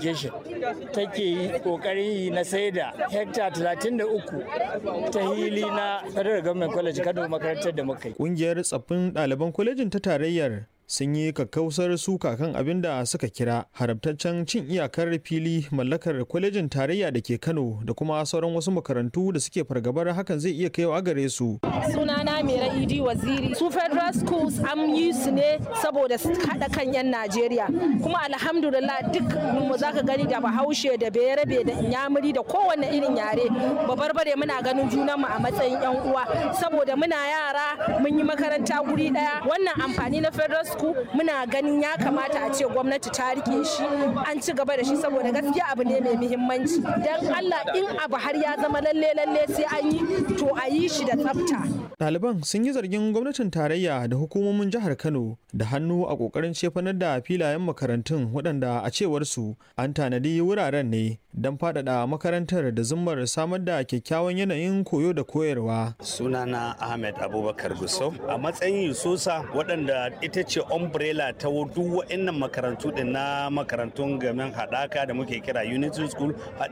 education take yi kokarin yi na sai da hekta 33 ta hili na federal government college kano makarantar da muka yi Ƙungiyar tsaffin ɗaliban kwalejin ta tarayyar sun yi kakkausar suka kan abin da suka kira haramtaccen cin iyakar fili mallakar kwalejin tarayya da ke kano da kuma sauran wasu makarantu da suke fargabar hakan zai iya kaiwa gare su sunana mera idi waziri su federal schools an yi su ne saboda su haɗa kan 'yan najeriya kuma alhamdulillah duk mu zaka gani da bahaushe da bayarabe da inyamuri da kowanne irin yare babarbare muna ganin junanmu a matsayin 'yan uwa saboda muna yara mun yi makaranta guri ɗaya wannan amfani na federal school muna ganin ya kamata a ce gwamnati ta rike shi an ci gaba da shi saboda gaskiya abu ne mai muhimmanci dan Allah in abu har ya zama lalle lalle sai an yi to a yi shi da tsafta Ɗaliban sun yi zargin gwamnatin tarayya da hukumomin jihar Kano da hannu a ƙoƙarin cefanar da filayen makarantun waɗanda a cewar su an tanadi wuraren ne don faɗaɗa makarantar da zummar samar da kyakkyawan yanayin koyo da koyarwa. sunana ahmed abubakar gusau a matsayin yususa waɗanda ita ce umbrella ta duk wa'annan makarantu din na makarantun gamin haɗaka da muke kira unity school